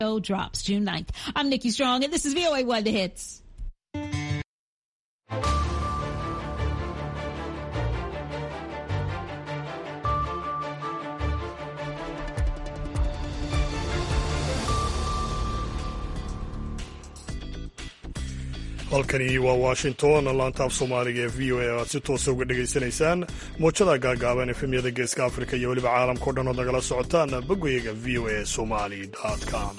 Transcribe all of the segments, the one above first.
drops June 9th. I'm Nikki Strong, and this is VOA One The Hits. halkani waa washington laantaaf soomaaliga ee v o a aad si toosa uga dhegaysanaysaan muujada gaagaaban efemyada geeska afrika iyo weliba caalamkao dhan ood nagala socotaan boggayaga v o a somali com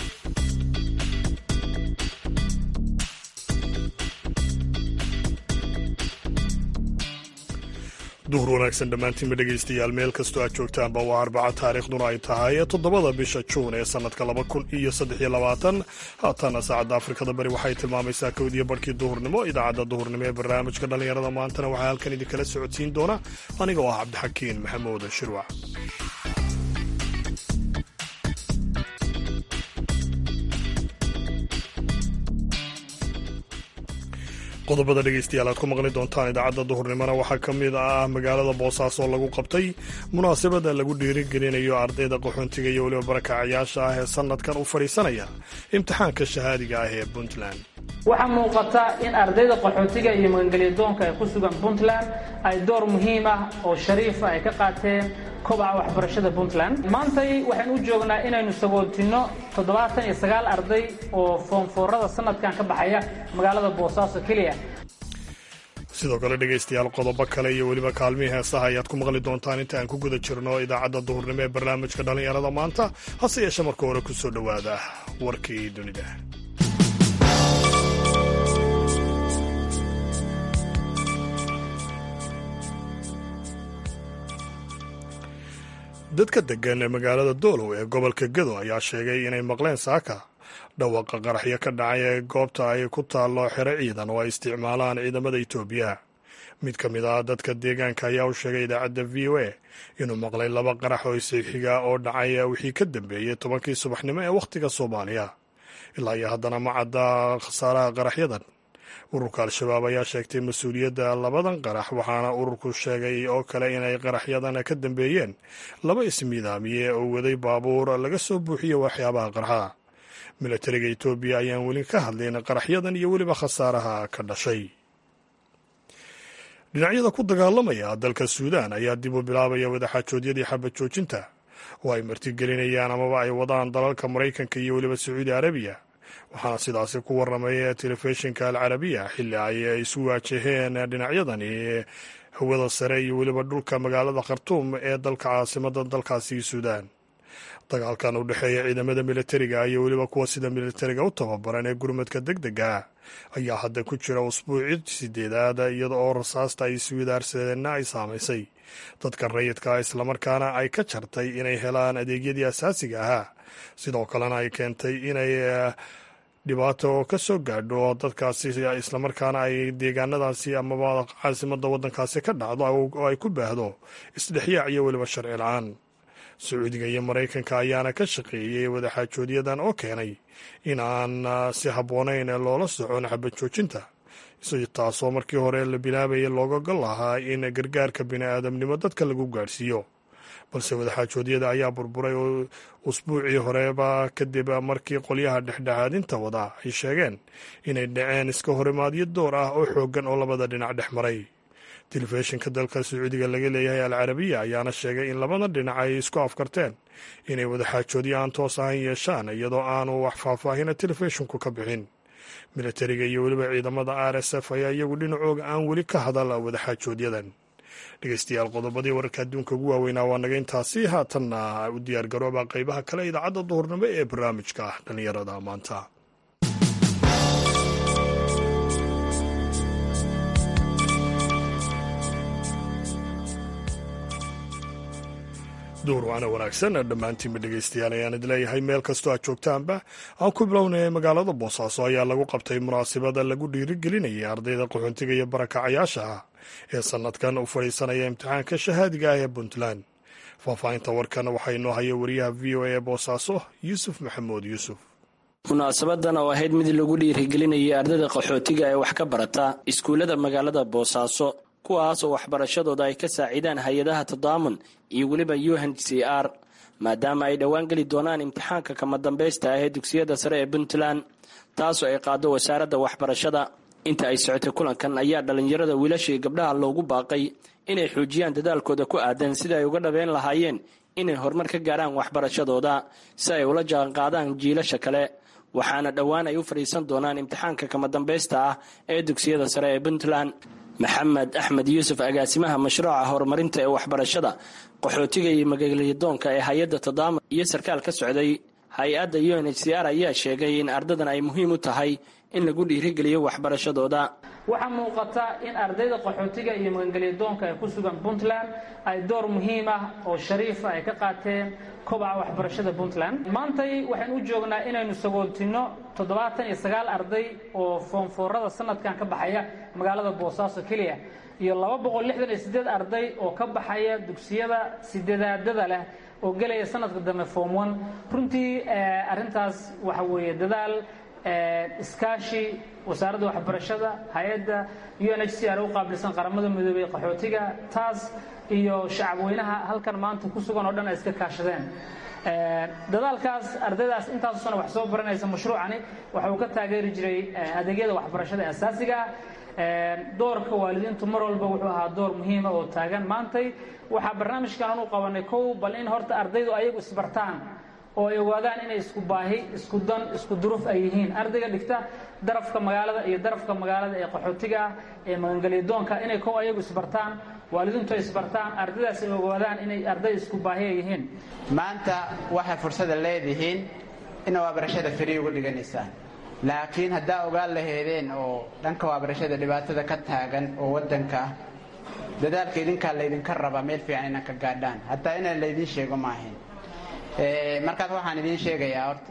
duhur wanaagsan dhammaantiinba dhegaystayaal meel kastoo aad joogtaanba waa arbaca taariikhduna ay tahay toddobada bisha juun ee sannadka laba kun iyo saddex iyo labaatan haatana saacadda afrikada bari waxay tilmaamaysaa kowdiyo barhkii duhurnimo idaacadda duhurnimo ee barnaamijka dhallinyarada maantana waxaa halkan idinkala socodsiin doona aniga oo ah cabdixakiin maxamuud shirwac qodobada dhegaystayaal aad ku maqli doontaan idaacadda duhurnimona waxaa ka mid ah magaalada boosaaso oo lagu qabtay munaasabada lagu dhiirigelinayo ardayda qaxoontiga iyo weliba barakacayaasha ah ee sannadkan u fadhiisanaya imtixaanka shahaadiga ah ee puntland waxaa muuqata in ardayda qaxootiga iyo magangelyadoonka ee ku sugan puntland ay door muhiim ah oo shariifa ay ka qaateen kobaca waxbarashada puntland maantay waxaynu u joognaa inaynu sagootinno toddobaatan iyo sagaal arday oo foomfoorada sanadkan ka baxaya magaalada boosaaso keliya sidoo kale dhegaystayaal qodobo kale iyo weliba kaalmihii heesaha ayaad ku maqli doontaan inta aan ku guda jirno idaacadda duhurnimo ee barnaamijka dhallinyarada maanta hase yeeshe marka hore ku soo dhowaada warkii dunida dadka degan ee magaalada doolow ee gobolka gado ayaa sheegay inay maqleen saaka dhawaqa qaraxyo ka dhacay ee goobta ay ku taallo xero ciidan oo ay isticmaalaan ciidamada itoobiya mid ka mid ah dadka deegaanka ayaa u sheegay idaacadda v o a inuu maqlay laba qarax oo isixiga oo dhacay wixii ka dambeeyey tobankii subaxnimo ee wakhtiga soomaaliya ilaa iyo haddana ma cadda khasaaraha qaraxyadan ururka al-shabaab ayaa sheegtay mas-uuliyadda labadan qarax waxaana ururku sheegay oo kale inay qaraxyadan ka dambeeyeen laba ismiidaamiye oo waday baabuur laga soo buuxiye waxyaabaha qarxa milatariga etoobiya ayaan weli ka hadlayn qaraxyadan iyo weliba khasaaraha ka dhashay dhinacyada ku dagaalamaya dalka suudaan ayaa dib u bilaabaya wadaxaajoodyadii xabad joojinta oo ay martigelinayaan amaba ay wadaan dalalka maraykanka iyo weliba sacuudi arabiya waxaana sidaasi ku warramay telefishinka alcarabiya xilli ay isu waajaheen dhinacyadani hawada sare iyo weliba dhulka magaalada khartuum ee dalka caasimada dalkaasi suudaan dagaalkan u dhexeeya ciidamada militariga iyo weliba kuwa sida militariga u tababaran ee gurmadka deg dega ayaa hadda ku jira usbuuci sideedaad iyada oo rasaasta ay iswidaarsadeenna ay saamaysay dadka rayidka islamarkaana ay ka jartay inay helaan adeegyadii asaasiga ahaa sidoo kalena ay keentay inay dhibaato ka soo gaadho dadkaasi islamarkaana ay deegaanadaasi amaba caasimada waddankaasi ka dhacdo oo ay ku baahdo isdhexyaac iyo weliba sharci la-aan sacuudiga iyo maraykanka ayaana ka shaqeeyey wadaxaajoodyadan oo keenay in aan si habboonayn loola socon xabad joojinta taasoo markii hore la bilaabayay looga gol lahaa in gargaarka bini-aadamnimo dadka lagu gaadhsiiyo balse wadaxaajoodyada ayaa burburay oo usbuucii horeba kadib markii qolyaha dhexdhexaadinta wada ay sheegeen inay dhaceen iska horimaadyo door ah oo xooggan oo labada dhinac dhex maray telefishinka dalka sacuudiga laga leeyahay alcarabiya ayaana sheegay in labada dhinac ay isku afkarteen inay wadaxaajoodyo aan toos ahayn yeeshaan iyadoo aanu wax faahfaahina telefishinku ka bixin militariga iyo weliba ciidamada r s f ayaa iyagu dhinacooga aan weli ka hadal wadaxaajoodyadan dhegeystayaal qodobadii wararka adduunka ugu waaweynaa waa naga intaasi haatanna u diyaar garooba qeybaha kale idaacadda duhurnimo ee barnaamijka dhallinyarada maanta duur waana wanaagsan dhammaantiinba dhegaystayaal ayaan id leeyahay meel kastoo aad joogtaanba aan ku bilownay magaalada boosaaso ayaa lagu qabtay munaasabada lagu dhiirigelinayay ardayda qaxoontiga iyo barakacayaasha ah ee sannadkan u fadhiisanaya imtixaanka shahaadiga ah ee puntland faahfaahinta warkan waxaa inoo haya wariyaha v o a ee boosaaso yuusuf maxamuud yuusuf munaasabadan oo ahayd mid lagu dhiirigelinayay ardayda qaxootiga ee wax ka barata iskuullada magaalada boosaaso kuwaas oo waxbarashadooda ay ka saacidaan hay-adaha tadaamun iyo weliba u n c r maadaama ay dhowaan geli doonaan imtixaanka kama dambaysta ah ee dugsiyada sare ee puntland taasoo ay qaado wasaaradda waxbarashada inta ay socotay kulankan ayaa dhallinyarada wiilasha iyo gabdhaha loogu baaqay inay xoojiyaan dadaalkooda ku aadan sida ay uga dhabeyn lahaayeen inay horumar ka gaarhaan waxbarashadooda si ay ula jaanqaadaan jiilasha kale waxaana dhowaan ay u fadhiisan doonaan imtixaanka kama dambaysta ah ee dugsiyada sare ee puntland maxamed axmed yuusuf agaasimaha mashruuca horumarinta ee waxbarashada qaxootiga iyo magaalyadoonka ee hay-adda tadaama iyo sarkaal ka socday hay-adda u n h c r ayaa sheegay in ardadan ay muhiim u tahay in lagu dhiirigeliyo waxbarashadooda waxaa muuqata in ardayda qaxootiga iyo magangelyadoonka ee ku sugan puntland ay door muhiim ah oo shariifa ay ka qaateen kobaca waxbarashada puntland maantay waxaynu u joognaa inaynu sagooltinno toddobaatan iyo sagaal arday oo foonfoorada sanadkan ka baxaya magaalada boosaaso keliya iyo laba boqol lixdan iyo siddeed arday oo ka baxaya dugsiyada sideedaadada leh oo gelaya sanadka dambe form one runtii arrintaas waxa weeye dadaal iskaashi wasaaradda waxbarashada hay-adda u n h c r u qaabilsan qaramada midoobey qaxootiga taas iyo shacabweynaha halkan maanta ku sugan oo dhan ay iska kaashadeen dadaalkaas ardaydaas intaasu sana wax soo baranaysa mashruucani waxa uu ka taageeri jiray adeegyada waxbarashada asaasiga ah doorka waalidiintu mar walba wuxuu ahaa door muhiima oo taagan maantay waxaa barnaamijkan anu qabanay kow bal in horta ardaydu ayagu isbartaan oo ay ogaadaan inay isku baahi isku dan isku duruuf ay yihiin ardayga dhigta darafka magaalada iyo darafka magaalada ee qaxootiga ah ee magangelyadoonka inay kow ayagu isbartaan waalidiintu ay isbartaan ardaydaas ay ogaadaan inay arday isku baahi ay yihiin maanta waxay fursada leedihiin ina waabarashada fari uga dhiganaysaan laakiin haddaa ogaan laheedeen oo dhanka waabarashada dhibaatada ka taagan oo waddanka ah dadaalka idinkaa laydinka rabaa meel fiican inaan ka gaadhaan hataa inaan laydin sheego maahayn markaas waxaan idiin sheegayaa horta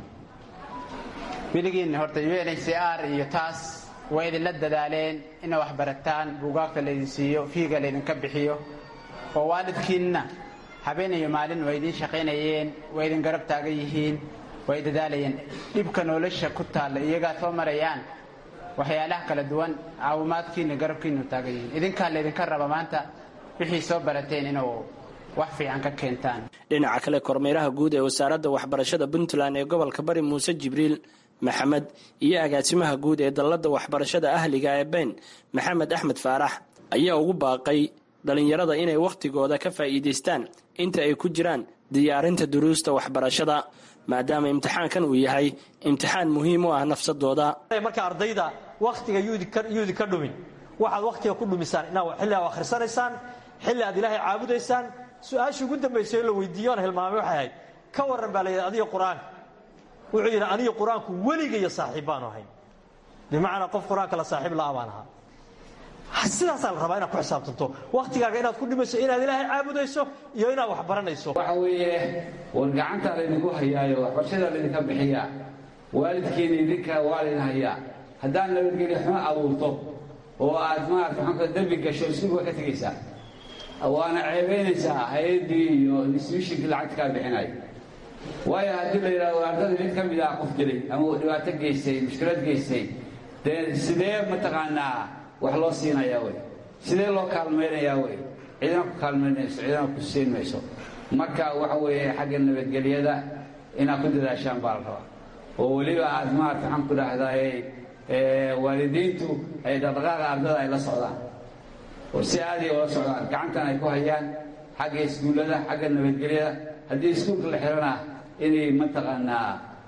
weligiin horta u n h c r iyo taas way idinla dadaaleen ina wax barataan buugaagta laydin siiyo fiiga laydinka bixiyo oo waalidkiinna habeen iyo maalin way idiin shaqaynayeen way idin garab taagan yihiin way dadaalayeen dhibka nolosha ku taalla iyagaa soo marayaan waxyaalaha kala duwan caawimaadkiina garabkiinu taagan yihiin idinkaa laydinka raba maanta wixii soo barateen inuu wax fiican ka keentaan dhinaca kale kormeeraha guud ee wasaaradda waxbarashada puntland ee gobolka bari muuse jibriil maxamed iyo agaasimaha guud ee dalladda waxbarashada ahliga ee ben maxamed axmed faarax ayaa ugu baaqay dhallinyarada inay wakhtigooda ka faa'iidaystaan inta ay ku jiraan diyaarinta duruusta waxbarashada maadaama imtixaankan uu yahay imtixaan muhiim u ah nafsadooda marka ardayda wakhtiga yuudi ka dhumin waxaad wakhtiga ku dhumisaan inaad xilli aad akhrisanaysaan xilli aad ilaahay caabudaysaan su-aashii ugu dambaysay la weydiiyo aan hilmaamay waxay ahayd ka warran baa la yidhi adiga qur-aanka wuxuu yidhi aniga qur-aanku weligaiyo saaxiib baanu ahayn bimacnaa qof qur-aanka la saaxiib la-a baan ahaa sidaasaa la rabaa inaad ku xisaabtanto wakhtigaaga inaad ku dhimayso inaad ilaahay caabudayso iyo inaad wax baranayso waxa weeye war gacantaa laydinku hayaayo waxbarashadaa laydinka bixiyaa waalidkiina idinka waa laydin hayaa haddaad nabadgelyo xumo abuurto oo aad maarata maxaanka dembi gasho iskugu waa ka tegaysaa waana ceebaynaysaa hay-addii iyo institutionkii lacagta kaa bixinay waayo haddii la yidhahdo ardada mid ka mid ah qof dilay ama uu dhibaato geystay mushkilad geystay dee sidee mataqaanaa wax loo siinayaa wey sidee loo kaalmaynayaa wey ciidana ku kaalmaynayso ciidana ku siin mayso marka waxa weeye xagga nabadgelyada inaad ku dadaashaan baa la rabaa oo weliba aad maarata maxaan ku dhahdaay waalidiintu ay dhaqdhaqaaqa ardada ay la socdaan oo si aaday ula socdaan gacantan ay ku hayaan xagga iskuullada xagga nabadgelyada haddii iskuulka la xirana inay mataqaanaa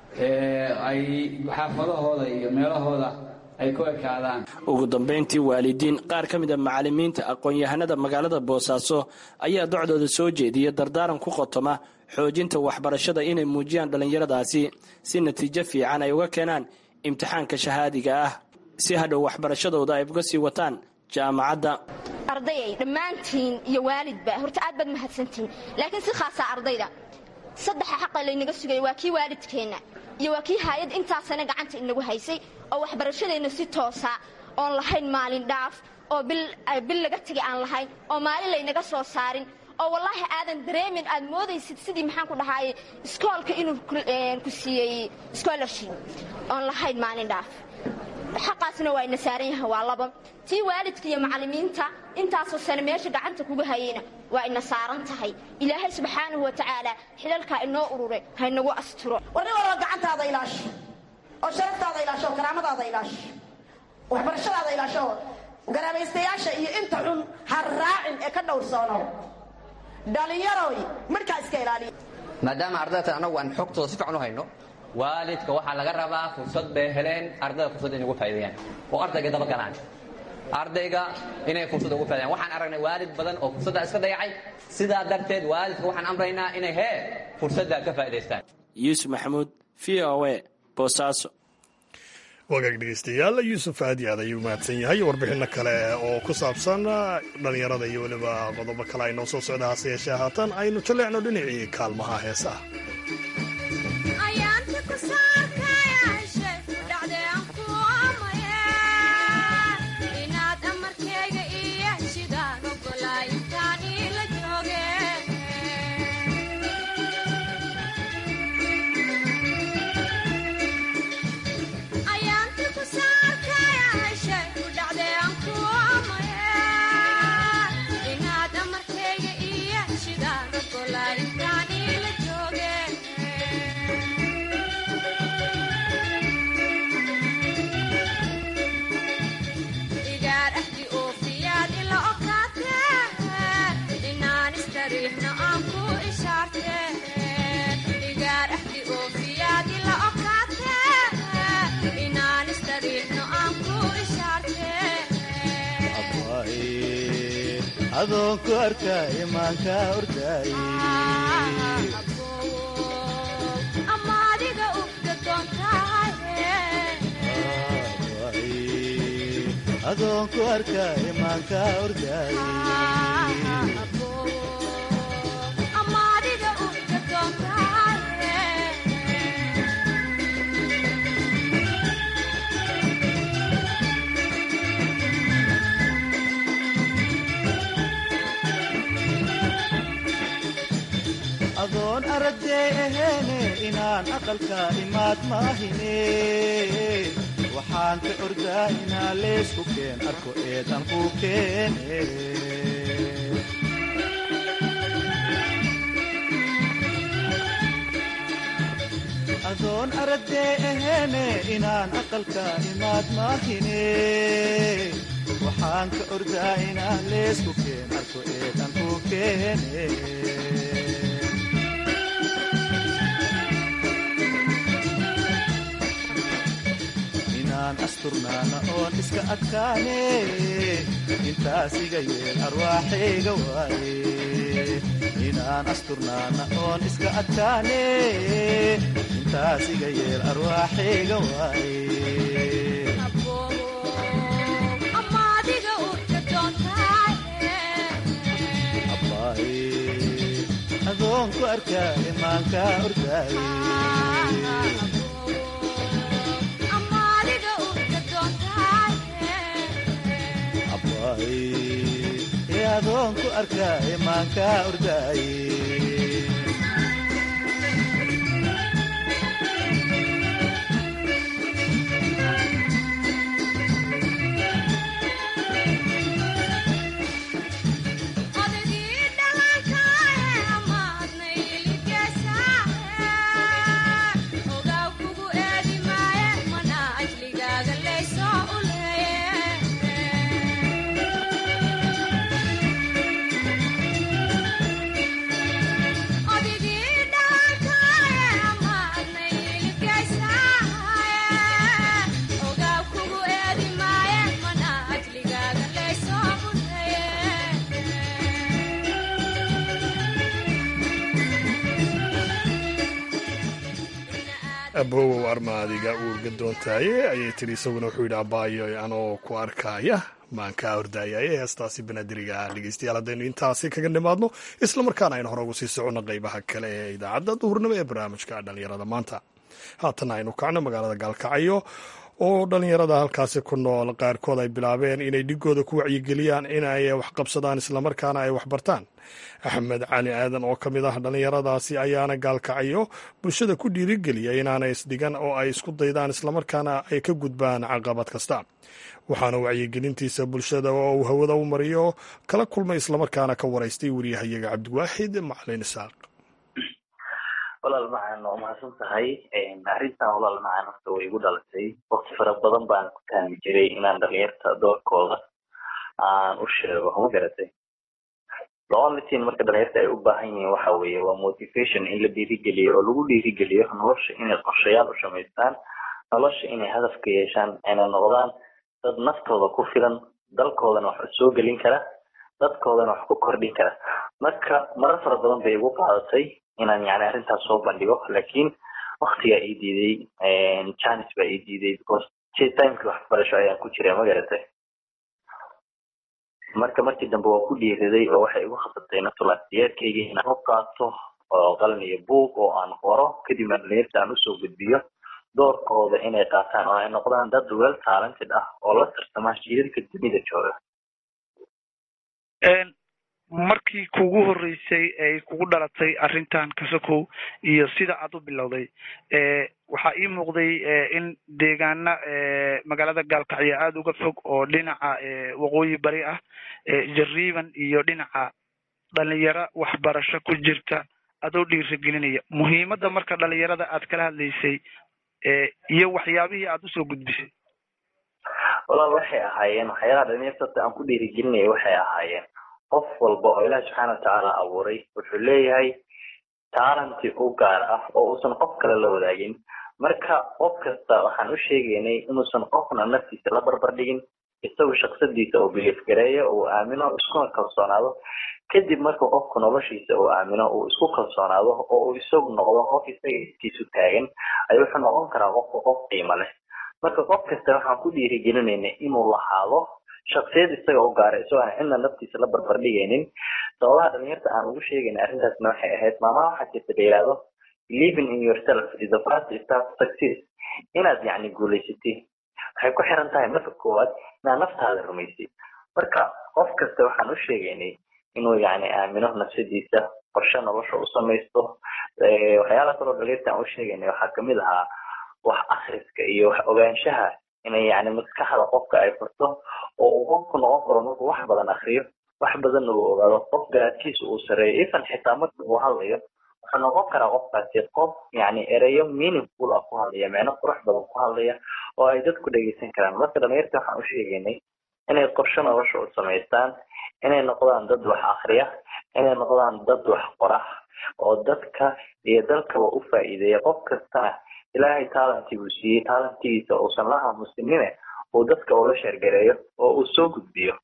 ay xaafadahooda iyo meelahooda ay ku ekaadaan ugu dambayntii waalidiin qaar ka mida macallimiinta aqoon-yahanada magaalada boosaaso ayaa docdooda soo jeediya dardaaran ku qotoma xoojinta waxbarashada inay muujiyaan dhallinyaradaasi si natiijo fiican ay uga keenaan imtixaanka shahaadiga ah si hadhow waxbarashadooda ay uga sii wataan jaamacadda ardayay dhammaantiin iyo waalidba horta aad baad mahadsantihiin laakiin si khaasaa ardayda saddexa xaqa laynaga sugaya waa kii waalidkeenna iyo waa kii haayad intaasana gacanta inagu haysay oo waxbarashadeenna si toosa oon lahayn maalin dhaaf oo bil laga tegay aan lahayn oo maalin laynaga soo saarin oo wallaahi aadan dareemin aad moodaysid sidii maxaan ku dhahaaye iskoolka inuu ku siiyey scholarship oon lahayn maalin dhaaf xaqaasna waa ina saaran yahay waa laba tii waalidka iyo macallimiinta intaasoo sane meesha gacanta kuga hayeyna waa ina saaran tahay ilaahay subxaanahu wa tacaala xilalkaa inoo urure haynagu asturo war nin walba gacantaada ilaasho oo sharaftaada ilaasho oo karaamadaada ilaasho waxbarashadaada ilaasho oo garaabaystayaasha iyo inta xun ha raacin ee ka dhowrsoono dhallinyaroy markaa iska ilaaliya maadaama ardayda anagu aan xogtooda si fiican u hayno waalidka waxaa laga rabaa fursad bay heleen ardayda fursad inay ugu faa'iideeyaan oo ardayga daba galaan ardayga inay fursad ugu faa'iideeyaan waxaan aragnay waalid badan oo fursadda iska dayacay sidaa darteed waalidka waxaan amraynaa inay hee fursadda ka faa'iidaystaan yuusuf maxamuud v o a boosaaso wagaag dhegeystayaal yuusuf aadi aad ayuu mahadsan yahay warbixinno kale oo ku saabsan dhallinyarada iyo weliba qodobo kale ay noo soo socda hase yeeshee haatan aynu jaleecno dhinacii kaalmaha heesaha adoonku arkaa imaanka ordaay adoonku arkaa imaanka ordaay adoon aragdee aheene inaan aqalka imaad maahine waxaan ka ordaa inaa leysku keen arko eedan ku keene adoon aragdee aheene inaan aqalka imaad maahine waxaan ka ordaa inaa leysku keen arko eedan ku keene asturnaana oon iska adkaane intaas iga yeel arwaaxayga waaye inaan asturnaana oon iska adkaane intaas iga yeel arwaaxayga waaye adoonku arkaa imaanka ordaaye ee adoonku arkaa imaanka ordaaye abowow armaadiga uurga doontaaye ayay tiri isaguna wuxuu yidhi abaayo anoo ku arkaaya maankaa ordaayaye heestaasi banaadiriga ah dhegeystayaal haddaynu intaasi kaga nimaadno islamarkaana aynu hore ugu sii soconno qaybaha kale ee idaacadda duhurnimo ee barnaamijka dhallinyarada maanta haatan aynu kacno magaalada gaalkacyo oo dhallinyarada halkaasi ku nool qaarkood ay bilaabeen inay dhigooda ku wacyigeliyaan in ay waxqabsadaan islamarkaana ay waxbartaan axmed cali aadan oo ka mid ah dhallinyaradaasi ayaana gaalkacayo bulshada ku dhiirigeliya inaanay isdhigan oo ay isku daydaan islamarkaana ay ka gudbaan caqabad kasta waxaana wacyigelintiisa bulshada oo uu hawada u mariyo kala kulmay islamarkaana ka waraystay wariyahayaga cabdiwaaxid macalin isaaq walaal macaan waa mahadsan tahay arrintan walaal macaan horta way igu dhalatay waqti fara badan baan ku taami jiray inaan dhalinyarta doorkooda aan u sheego ma garatay the only thing marka dhalinyarta ay u baahan yihiin waxa weeye waa motivation in la dhiirigeliyo oo lagu dhiirigeliyo nolosha inay qorshayaal u samaystaan nolosha inay hadaf ka yeeshaan ayna noqdaan dad naftooda ku filan dalkoodana wax soo gelin kara dadkoodana wax ku kordhin kara marka marar fara badan bay igu qaadatay inaan yani arrintaas soo bandhigo lakin waktigaa ii diiday janis baa ii diiday because timekii waxbarasho ayaan ku jiray ma garatay marka markii dambe waa ku dhiiriday oo waxay igu khasabtay natulaasiyeedkayga inaan u qaato oo qalin iyo buug oo aan qoro kadibna dhalinyarta aan usoo gudbiyo doorkooda inay qaataan oo ay noqdaan dad well talented ah oo la tartamaa jiidadka dunida jooga markii kugu horreysay ay kugu dhalatay arrintan kasakow iyo sida aad u bilowday waxaa ii muuqday in deegaana magaalada gaalkacyo aada uga fog oo dhinaca waqooyi bari ah jariiban iyo dhinaca dhalinyaro waxbarasho ku jirta adoo dhiirigelinaya muhiimadda marka dhalinyarada aad kala hadlaysay iyo waxyaabihii aad usoo gudbisay walaal waxay ahaayeen waxyaalaha dhalinyarta aan ku dhiirigelinaya waxay ahaayeen qof walba oo ilahi subxaana watacaala abuuray wuxuu leeyahay taalanti u gaar ah oo uusan qof kale la wadaagin marka qof kasta waxaan u sheegaynay inuusan qofna naftiisa la barbar dhigin isagu shaksadiisa uu biliif gareeyo uu aamino iskuna kalsoonaado kadib marka qofku noloshiisa uu aamino uu isku kalsoonaado oo uu isagu noqdo qof isaga iskiisu taagan ay wuxuu noqon karaa qofka qof qiimo leh marka qof kasta waxaan ku dhiirigelinayna inuu lahaado shaksiyad isaga u gaara isagoo aan cidna naftiisa la barbar dhigaynin sababaha dhalinyarta aan ugu sheegayna arrintaasna waxay ahayd maamaha waxaa jirta la yidhaahdo believing in yourself is the first step to success inaad yacni guulaysatid waxay ku xiran tahay marka koowaad inaad naftaada rumaysid marka qof kasta waxaan u sheegaynay inuu yacni aamino nafsadiisa qorshe nolosha u samaysto waxyaala kaloo dhalinyarta aan u sheegaynay waxaa kamid ahaa wax akhriska iyo wax ogaanshaha inay yani maskaxda qofka ay furto oo uu qofku noqon karo markuu wax badan akriyo wax badanna uu ogaado qof garaadkiisa uu sareeyo ifan xitaa marka uu hadlayo wuxuu noqon karaa qofkaasi qof yani ereyo meaningful ah ku hadlaya micno qurux badan ku hadlaya oo ay dadku dhegeysan karaan marka dhalinyarta waxaan u sheegaynay inay qorshe nolosha u samaystaan inay noqdaan dad wax akriya inay noqdaan dad wax qora oo dadka iyo dalkaba u faa'iideeya qof kastana ilaahay taalantii buu siiyey taalantigiisa uusan la aamusinine uu dadka ula sheergareeyo oo uu soo gudbiyo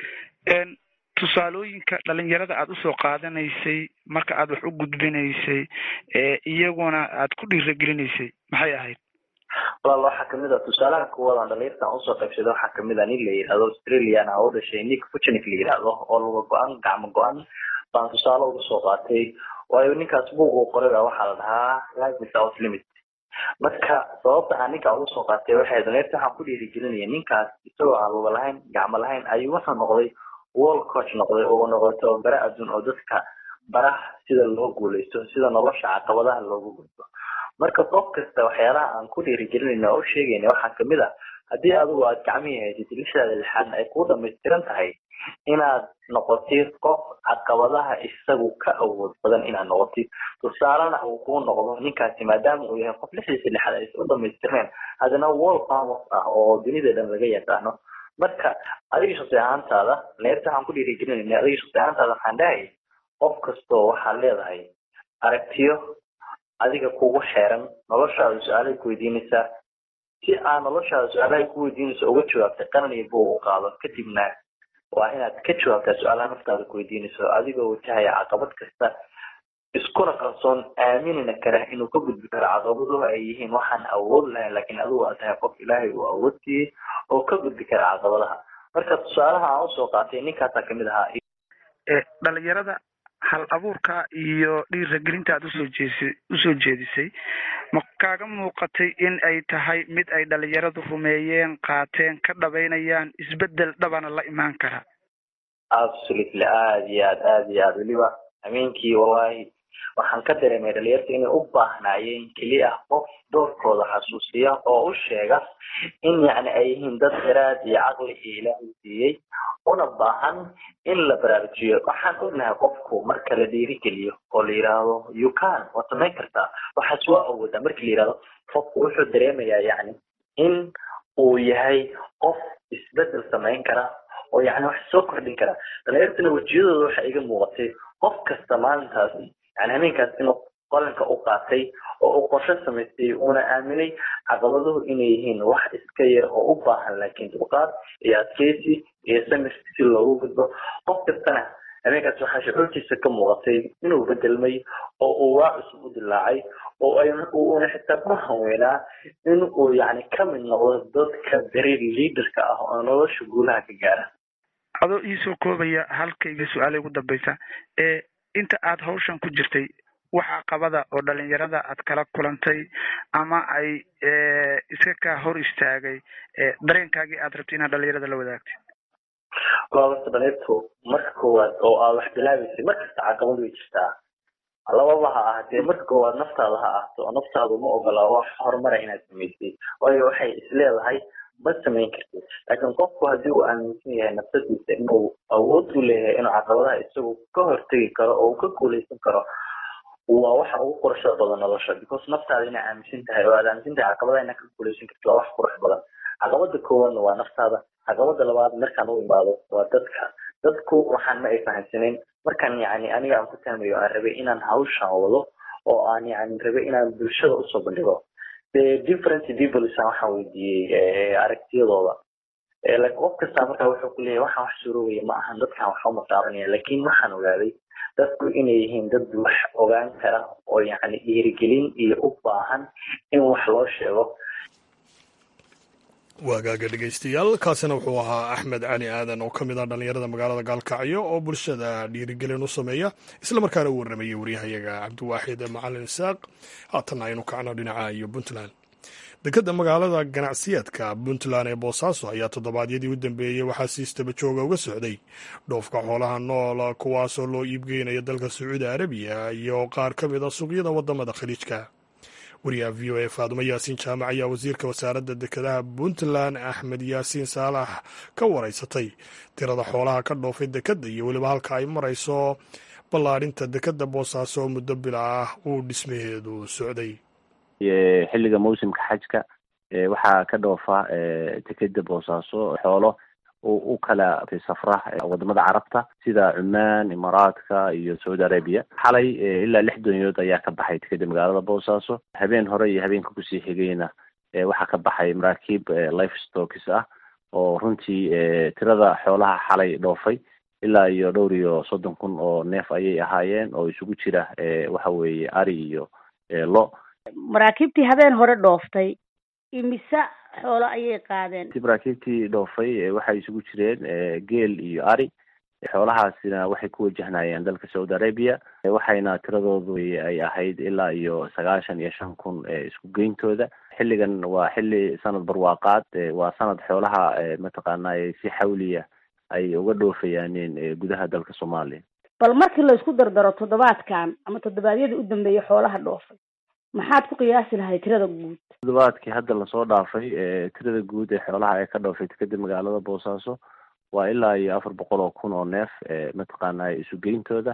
tusaalooyinka dhalinyarada aad usoo qaadanaysay marka aad wax u gudbinaysay iyaguna aad ku dhiiragelinaysay maxay ahayd walaal waxaa kamid ah tusaalaha kuwadan dhalinyartan usoo qaybsada waxaa kamid ah nin la yidhahdo australian ah u dhashay nick fuchnik la yidhahdo oo luga go-an gacmo go-an baan tusaale uga soo qaatay waayo ninkaas buug uu qoray baa waxaa la dhahaa life without limit marka sababta aan ninkaa uga soo qaatay waxay dhalinyarta waxaan ku dhiirigelinaya ninkaas isagoo aan luga lahayn gacmo lahayn ayuu wuxuu noqday wall coach noqday oo noqday tababare adduun oo dadka baraha sida loo guuleysto sida nolosha caqabadaha loogu gudbo marka qof kasta waxyaalaha aan ku dhiirigelinayna oo u sheegayna waxaa kamid ah haddii adigu aad gacmihii haysatid lixdaada lixaadna ay kuu dhamaystiran tahay inaad noqotid qof caqabadaha isagu ka awood badan inaad noqotid tusaalena uu kuu noqdo ninkaasi maadaama uu yahay qof lixdiisa lixaad aysan u dhamaystirneen haddana wall farmers ah oo dunida dhan laga yaqaano marka adiga shaqsi ahaantaada leerta waxaan ku dhiirigelinayna adiga shaqsi ahaantaada waxaan dhahay qof kastoo waxaad leedahay aragtiyo adiga kugu xeeran noloshaada su-aalay ku weydiinaysaa si aad noloshaada su-aalahay ku weydiinayso uga jawaabtay qaran iyo buug u qaado kadibna waa inaad ka jawaabtaa su-aalaha naftaada ku weydiinayso adigoo wajahaya caqabad kasta iskuna kalsoon aaminina kara inuu ka gudbi karo caqabaduhu ay yihiin waxaan awood lahayn laakiin adigu aad tahay qof ilaahay uu awood siiyey oo ka gudbi kara caqabadaha marka tusaalaha aan usoo qaatay ninkaasaa kamid ahaa dhalinyarada hal abuurka iyo dhiiragelinta aad usoo jeesi usoo jeedisay ma kaaga muuqatay in ay tahay mid ay dhalinyaradu rumeeyeen qaateen ka dhabaynayaan isbedel dhabana la imaan kara absolutely aada iyo aad aada iyo aad weliba hameenkii wallahi waxaan ka dareemay dhalinyarta inay u baahnaayeen keliya qof doorkooda xasuusiya oo u sheega in yacni ay yihiin dad garaad iyo caqli iyo ilaahay siiyey una baahan in la baraarujiyo waxaan ognahay qofku marka la dhiirigeliyo oo la yidhaahdo you can waad samayn kartaa waxaas waa awoodaa marki la yidhahdo qofku wuxuu dareemayaa yacni in uu yahay qof isbedel samayn kara oo yacni wax soo kordhin kara dhalinyartana wejiyadooda waxa iga muuqatay qof kasta maalintaas yani hameenkaas inuu qalanka u qaatay oo uu qorshe samaystay uuna aaminay caqabaduhu inay yihiin wax iska yar oo u baahan laakiin dulqaad iyo adkeysi iyo samir si loogu gudbo qof kastana hameenkaas waxaa shucuurtiisa ka muuqatay inuu bedelmay oo uu waa cusub u dilaacay oo ay uuna xitaa ku hanweynaa in uu yani ka mid noqdo dadka dareer leaderka ah oo nolosha guulaha ka gaara adoo iisoo koobaya halkayga su-aala ugu dambeysa ee inta aad hawshan ku jirtay wax caqabada oo dhalinyarada aad kala kulantay ama ay iska kaa hor istaagay dareenkaagii aad rabtay inaad dhalinyarada la wadaagtay goobasta dhalinyartu marka koowaad oo aad wax bilaabeysay markasta caqabad way jirtaa lababa ha ahatee marka koowaad naftaada ha ahaato oo naftaadu ma ogola wax horumara inaad samaysay waayo waxay isleedahay ma samayn kartid laakiin qofku haddii uu aaminsan yahay nafsadiisa inuu awood u leeyahay inuu caqabadaha isagu ka hortegi karo oo uu ka guuleysan karo waa waxa ugu quruxda badan nolosha because naftaada inaa aaminsan tahay oo aad aaminsan tahay caqabadaha inaa ka guuleysan kartid waa wax qurux badan caqabada koowaadna waa naftaada caqabada labaad markaan u imaado waa dadka dadku waxaan ma ay fahamsaneyn markaan yani aniga aan ku tahmayo aan rabay inaan hawshan wado oo aan yani rabay inaan bulshada usoo bandhigo the different peoples waxaan weydiiyey aragtiyadooda like qof kasta markaa wuxuu ku leeyahay waxaan wax surogaya ma ahan dadkan wax uma taabanaya laakiin waxaan ogaaday dadku inay yihiin dad wax ogaan kara oo yani dhiirigelin iyo u baahan in wax loo sheego waagaaga dhegeystayaal kaasina wuxuu ahaa axmed cali aadan oo ka mid ah dhallinyarada magaalada gaalkacyo oo bulshada dhiirigelin u sameeya islamarkaana u warramayay waryahayaga cabdiwaaxid macalin isaaq haatanna aynu kacno dhinaca iyo puntland dekadda magaalada ganacsiyeedka puntland ee boosaaso ayaa toddobaadyadii u dambeeyey waxaa si istaba jooga uga socday dhoofka xoolaha nool kuwaasoo loo iibgeynaya dalka sacuudi arabiya iyo qaar ka mid a suuqyada waddamada khaliijka wariyaha v o a faadumo yaasiin jaamac ayaa wasiirka wasaaradda dekedaha puntland axmed yaasiin saalax ka waraysatay tirada xoolaha ka dhoofay dekedda iyo weliba halka ay marayso ballaadhinta dekedda boosaaso oo muddo bila ah uu dhismaheedu socday xilliga mawsimka xajka waxaa ka dhoofa dekedda boosaaso xoolo u kala safra wadamada carabta sida cumaan imaaraadka iyo saudi arabia xalay ilaa lix doonyood ayaa ka baxay dekedda magaalada boosaaso habeen hore iyo habeenka kusii xigayna waxaa ka baxay maraakiib life stokis ah oo runtii tirada xoolaha xalay dhoofay ilaa iyo dhowr iyo soddon kun oo neef ayay ahaayeen oo isugu jira waxa weeye ari iyo lo maraakiibtii habeen hore dhooftay imise xoolo ayay qaadeen maraakiibtii dhoofay waxay isugu jireen geel iyo ari xoolahaasina waxay ku wajahnayeen dalka saudi arabia waxayna tiradoodu ay ahayd ilaa iyo sagaashan iyo shan kun isku geyntooda xilligan waa xilli sanad barwaaqaad waa sanad xoolaha mataqaanay si xawliya ay uga dhoofayaaneen gudaha dalka soomaaliya bal markii la isku dardaro toddobaadkan ama toddobaadyadii u dambeeyay xoolaha dhoofay maxaad ku qiyaasi lahay tirada guud toddobaadkii hadda lasoo dhaafay tirada guud ee xoolaha ee ka dhoofay dekedda magaalada boosaaso waa ilaa iyo afar boqol oo kun oo neef mataqaana isugeyntooda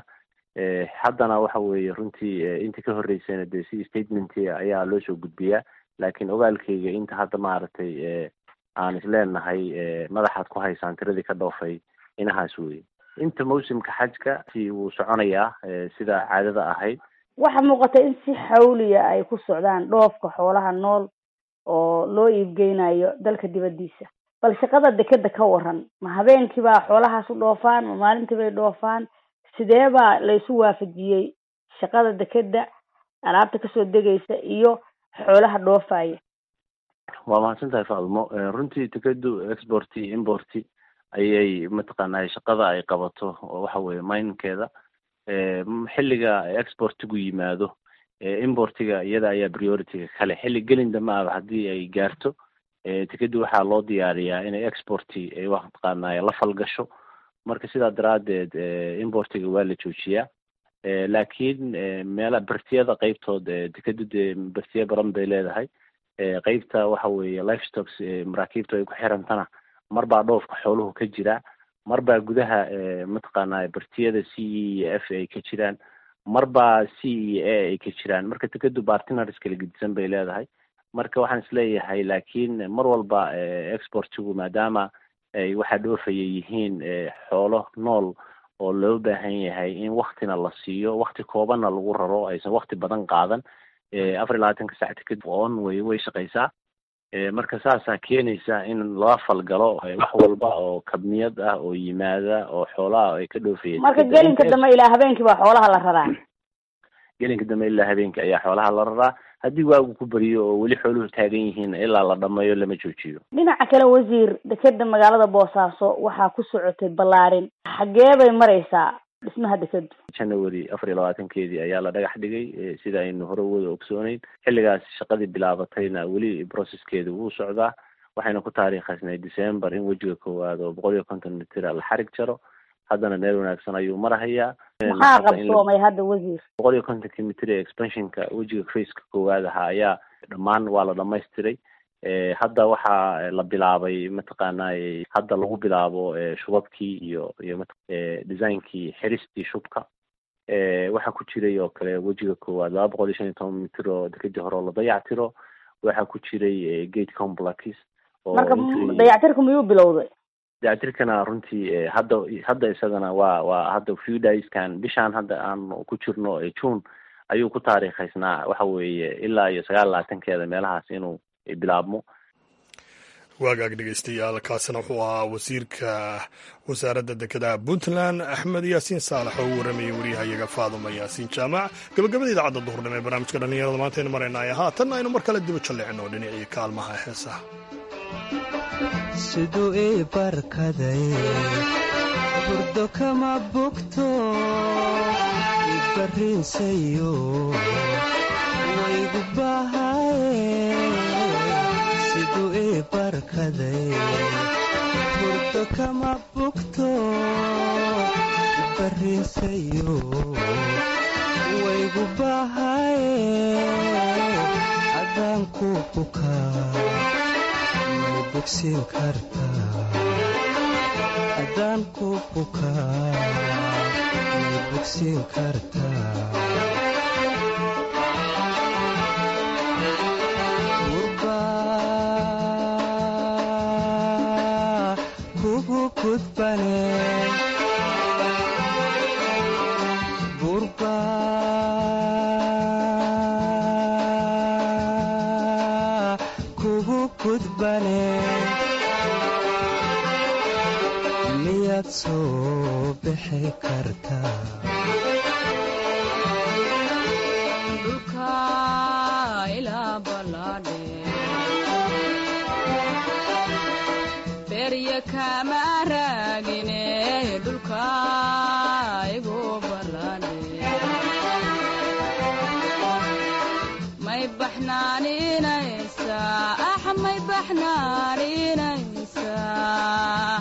haddana waxa weeye runtii intii ka horreysayna dee si statement ayaa loo soo gudbiyaa laakiin ogaalkeyga inta hadda maaragtay aan isleenahay madaxaad ku haysaan tiradii ka dhoofay inahaas weye inta mawsimka xajka si wuu soconayaa sida caadada ahayd waxaa muuqata in si xawliya ay ku socdaan dhoofka xoolaha nool oo loo iibgeynayo dalka dibaddiisa bal shaqada dekeda ka waran ma habeenkii baa xoolahaas u dhoofaan ma maalintii bay dhoofaan sidee baa la isu waafajiyey shaqada dekeda alaabta kasoo degaysa iyo xoolaha dhoofaya waa mahadsan tahay faadumo runtii dekedu export import ayay mataqaanaa shaqada ay qabato waxa weye minkeeda xilliga exportigu yimaado importiga iyada ayaa priorityga kale xilli gelin dambe aba haddii ay gaarto tikedi waxaa loo diyaariyaa inay exporti ay wataqaanay la falgasho marka sidaa daraadeed importiga waa la joojiyaa laakiin meela bertiyada qeybtood dekedu dee bertiya badan bay leedahay qeybta waxa weeye life stocks maraakiibta ay ku xirantana mar baa dhoofka xooluhu ka jira mar baa gudaha mataqaanaa bertiyada c e iyo f ay ka jiraan mar baa c iyo a ay ka jiraan marka dekedu bartinars kala gedisan bay leedahay marka waxaan isleeyahay laakiin mar walba exportigu maadaama ay waxaa dhoofaya yihiin xoolo nool oo loo baahan yahay in waktina la siiyo wakti koobanna lagu raro aysan wakti badan qaadan afar iyo labaatanka sac tiked on way way shaqaysaa marka saasaa keenaysa in lala falgalo wax walba oo kabniyad ah oo yimaada oo xoolaha ay ka dhoofaya marka gelinka dambe ilaa habeenkii baa xoolaha la raraa gelinka dambe ilaa habeenkii ayaa xoolaha la raraa haddii waagu ku beriyo oo weli xooluhu taagan yihiin ilaa la dhamayo lama joojiyo dhinaca kale wasiir dekeda magaalada boosaaso waxaa ku socotay ballaarin xagee bay maraysaa dhismaha dekedu january afar iyo labaatankeedii ayaa la dhagax dhigay sida aynu hore wada ogsooneyn xilligaas shaqadii bilaabatayna weli processkeeda wuu socdaa waxayna ku taariikhaysnay december in wejiga koowaad oo boqol iyo konton mitira la xarig jaro haddana meel wanaagsan ayuu marahayaa maxaa qabsoomay hadda wasiir boqol iyo kontonki mitir ee expansionka wejiga faceka koowaad ahaa ayaa dhammaan waa la dhamaystiray hadda waxaa la bilaabay mataqaanay hadda lagu bilaabo shubabkii iyo iyo designkii xiristii shubka waxaa ku jiray oo kale wejiga koowaad laba boqol iyo shan iyo toban mitir oo dekadii hore oo la dayactiro waxaa ku jiray gate complex marka dayactirka miyuu bilowday dayactirkana runtii hadda hadda isagana waa waa hadda few dayskan bishaan hadda aan ku jirno june ayuu ku taariikhaysnaa waxa weeye ilaa iyo sagaal labaatankeeda meelahaas inuu bilaabmo waagaag dhegeystayaal kaasina wuxuu ahaa wasiirka wasaaradda dekedaha puntland axmed yaasiin saalax oo u warramayay waryahayaga faaduma yaasiin jaamac gabagabada idaacadda duhurnimo ee barnaamijka dhallinyarada maantaynu maraynay haatan aynu mar kale diba jalleecino dhinacii kaalmaha heesaha siduu ii barkaday burdo kama bogto ibarriinsayo waygu bahaye siduu ii barkaday burdo kama bogto ibarriinsayo waygu bahaye adaan ku bukaa haddaan ku bukaa may bogsiin kartaa gurbaa kugu gudbane gurbaa kugu gudbane miyaad soo bixi kartaa dhulka ilaa ballaadhe berya kama raagine dhulka igu ballaadhe may baxnaaninaysaa ax may baxnaaninaysaa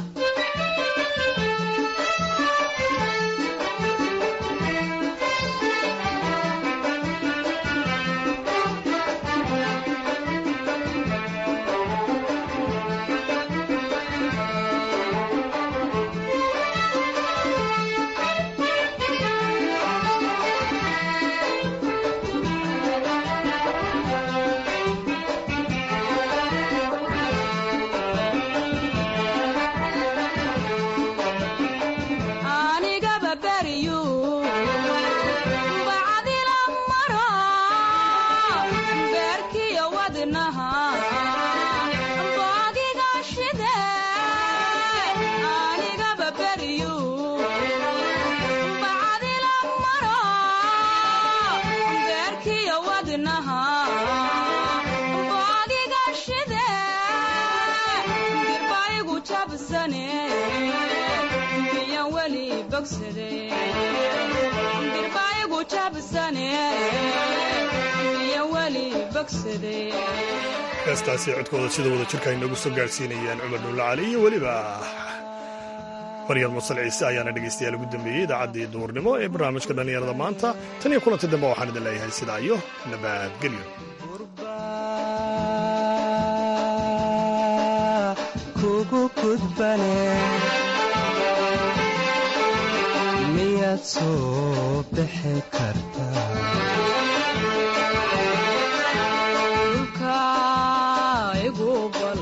anigaba beriyu bacdila maro beerkiyo wadnaha boogiga shide anigaba beriyu bacdila maro beerkiyo wadnaha boogiga shide dirbaygu jabsane miyan weli bogsade dirbaygu jabsane joogsaday heestaasi codkooda sida wada jirka ay noogu soo gaarsiinayaan cumar dhuulle cali iyo weliba maryam musal ciise ayaana dhegaystayaal ugu dambeeyey idaacaddii duhurnimo ee barnaamijka dhallinyarada maanta tan iyo kulanti dambe waxaan idin leeyahay sidaa iyo nabadgelyo kugu gudbane miyaad soo bixi kartaa